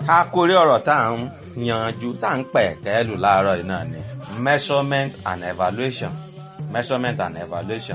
àkórí ọ̀rọ̀ tá à ń yanjú tá à ń pẹ̀ kẹ́lù láàárọ̀ yìí náà ni measurement and evaluation measurement and evaluation.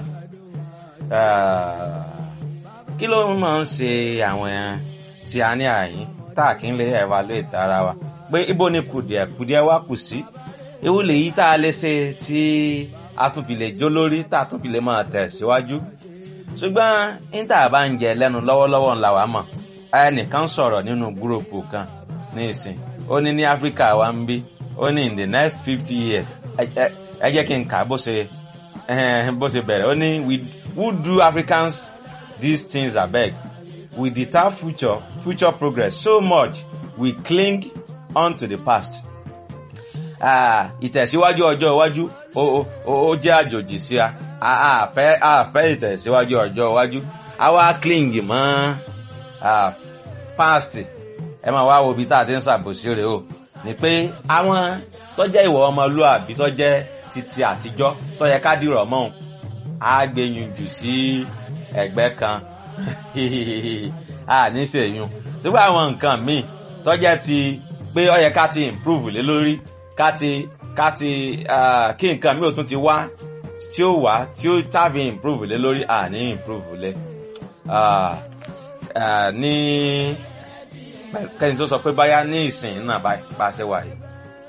Uh, kí ló máa ń ṣe àwọn tí a ní àyín tá a kì í lè evaluate ara wa pé ibo ni kùdìẹ̀ kùdìẹ̀ wa kù sí ewu lèyí tá a lè ṣe tí a tún fi lè jó lórí tá a tún fi lè máa tẹ̀ síwájú ṣùgbọ́n níta bá ń jẹ lẹ́nu lọ́wọ́lọ́wọ́ ńlá wa mọ̀ ẹnìkan sọ̀rọ̀ nínú gúròpù kan ní ìsìn ó ní ní áfíríkà wa ń bí ó ní in the next fifty years ẹ jẹ́ kí n kà bó ṣe bó ṣe bẹ̀rẹ̀ ó ní we who do africans these things abeg we deter future future progress so much we cling on to the past. ìtẹ̀síwájú ọjọ́ iwájú ó jẹ́ àjòjì sí a àfẹ́ àfẹ́ ìtẹ̀síwájú ọjọ́ iwájú àwa cling mọ́ past ẹ máa wá wo ibi tá a ti ń ṣàbòsí rẹ̀ o ni pé àwọn tó jẹ́ ìwọ ọmọlúàbí tó jẹ́ titi àtijọ́ tó yẹ ká dìrọ̀ mọ́ á gbẹ̀yìn jù sí ẹgbẹ́ kan a ní sèyún sígbà àwọn nǹkan míì tó jẹ́ ti pé ó yẹ ká ti improve lé lórí ká ti ká ti kí nǹkan míì ò tún ti wá tí ó wá tí ó tàbí improve lé lórí a ní improve lé ní kẹ́ni tó sọ pé báyá ní ìsìn náà bá ṣe wà yìí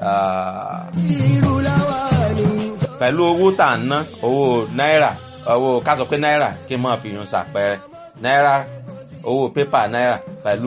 pẹ̀lú owó tà ń ná owó náírà owó ká sọ pé náírà kí n máa fi yun ṣàpẹẹrẹ náírà owó pépà náírà pẹ̀lú.